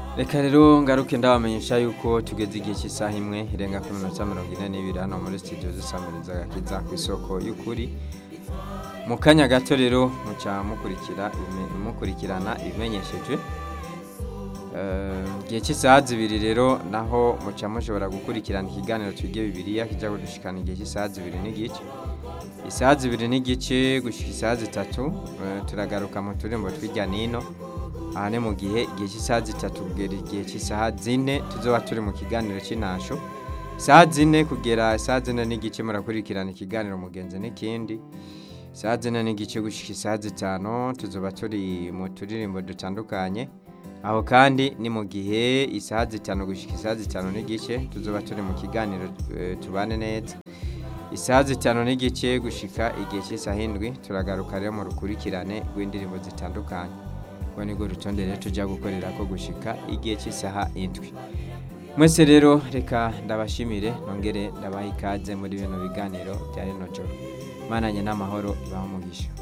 reka rero ngaruke ndabamenyesha yuko tugeze igihe cy'isaha imwe irenga ku minota mirongo ine n'ibiri hano muri studio zisamiriza agakiza ku isoko y'ukuri mu kanya gato rero muca mukurikira ibime- mukurikirana ibimenyeshejwe Eh, igihe cy'isaha zibiri rero naho muca mushobora gukurikirana ikiganiro twige bibiliya kijya kudushikana igihe cy'isaha zibiri n'igice isaha zibiri n'igice gushyika isaha zitatu eh, turagaruka mu turembo tw'ijya nino aha ni mu gihe igihe cy'isaha zitatu kugera igihe cy'isaha zine tuzoba turi mu kiganiro cy'intasho isaha zine kugera isaha zine n'igice murakurikirana ikiganiro mugenzi n'ikindi isaha zine n'igice gushyika isaha zitanu tuzoba turi mu turirimbo dutandukanye aho kandi ni mu gihe isaha zitanu gushyika isaha zitanu n'igice tuzoba turi mu kiganiro eh, tubane neza isaha zitanu n'igice gushika igihe cy'isaha indwi turagaruka rero mu rukurikirane rw'indirimbo zitandukanye ubwo nibwo rutonde rero tujya gukorera ko gushika igihe cy'isaha indwi mwese rero reka ndabashimire nongere ndabaha ikaze muri bino biganiro bya rino joro mananye n'amahoro ibaha umugisha